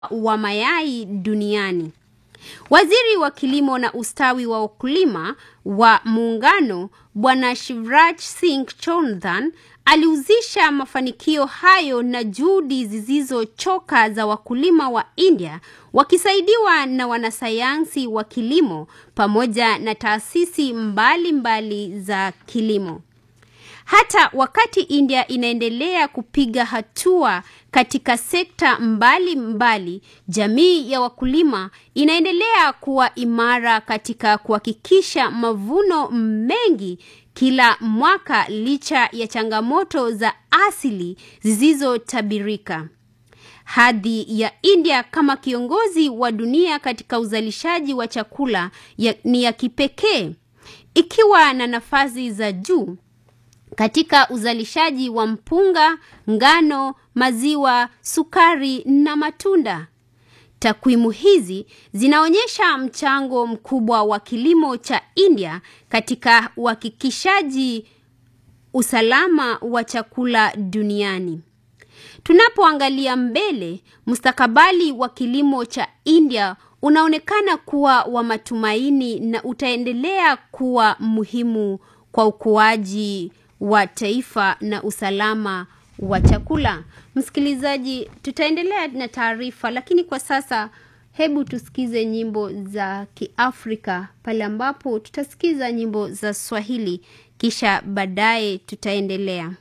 wa mayai duniani. Waziri wa kilimo na ustawi wa wakulima wa muungano Bwana Shivraj Singh Chauhan alihusisha mafanikio hayo na juhudi zisizochoka za wakulima wa India wakisaidiwa na wanasayansi wa kilimo pamoja na taasisi mbalimbali mbali za kilimo. Hata wakati India inaendelea kupiga hatua katika sekta mbalimbali mbali, jamii ya wakulima inaendelea kuwa imara katika kuhakikisha mavuno mengi kila mwaka licha ya changamoto za asili zisizotabirika. Hadhi ya India kama kiongozi wa dunia katika uzalishaji wa chakula ya, ni ya kipekee ikiwa na nafasi za juu katika uzalishaji wa mpunga, ngano, maziwa, sukari na matunda. Takwimu hizi zinaonyesha mchango mkubwa wa kilimo cha India katika uhakikishaji usalama wa chakula duniani. Tunapoangalia mbele, mustakabali wa kilimo cha India unaonekana kuwa wa matumaini na utaendelea kuwa muhimu kwa ukuaji wa taifa na usalama wa chakula. Msikilizaji, tutaendelea na taarifa, lakini kwa sasa hebu tusikize nyimbo za Kiafrika pale ambapo tutasikiza nyimbo za Swahili kisha baadaye tutaendelea.